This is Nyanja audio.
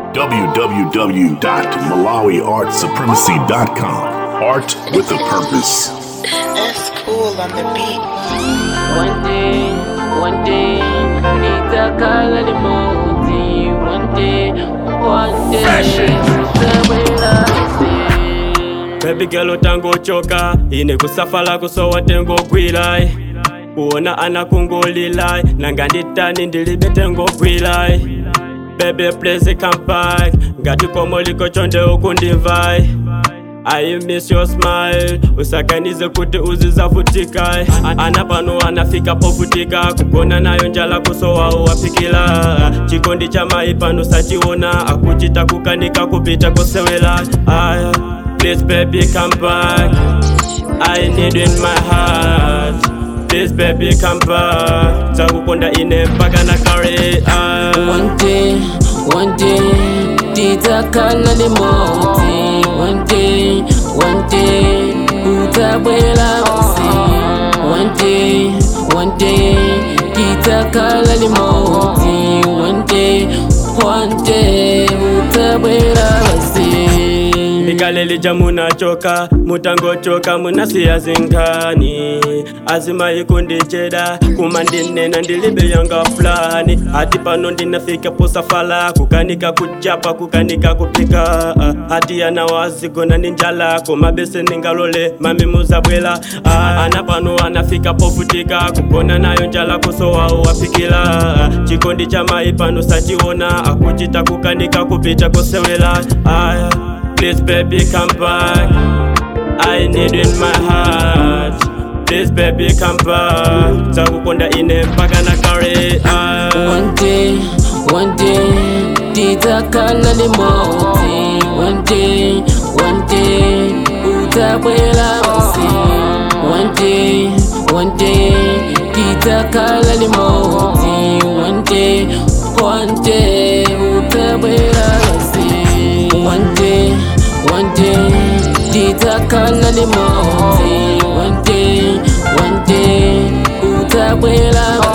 www.malawiartsupremacy.com. Art with a purpose. That's cool on the beat. One day, one day, nitakala limoti. One day, one day, nitawela isi. Baby girl utangochoka ine kusafala kusowa tengogwilai kuona anakungulilai nanganditani ndilibe tengogwilai Baby please come back ngati komo liko chonde ukundimvai I miss your smile usakanize kuti uzizavutika ana pano anafika povutika kugona nayo njala kusowa uwapikila chikondi cha mai pano sachiona akuchita kukanika kupita kusewela Aya, please baby come back I need you in my heart Please baby come back Zakukonda ine mpaka na kare ah. One day, one day, titakala limoti. One day, one day, utabwela basi. One day, one day, titakala limoti. One day, one day, utabwela basi. likalelija munachoka mutangochoka munasiya zinkani azima ikundicheda kuma ndinena ndilibe yanga fulani hati pano ndinafika posafala kukanika kuchapa kukanika kupika ah, hati yana wazigona ni njala komabese ningalole mami muzabwela ah, ana pano anafika povutika kugona nayo njala kusowa uwapikila ah, chikondi cha mai pano sachiona akuchita kukanika kupita kosewela aya Please, baby, come back. I need you in my heart. Please, baby, come back. Zakukonda ine mpaka na kare. ah. One day, one day, titakala limoti. One day, one day, utabwela basi. One day, one day, titakala limoti. One day, one day, utabwela basi. One day, one day, titakala limoti. One day, one day, utabwela basi.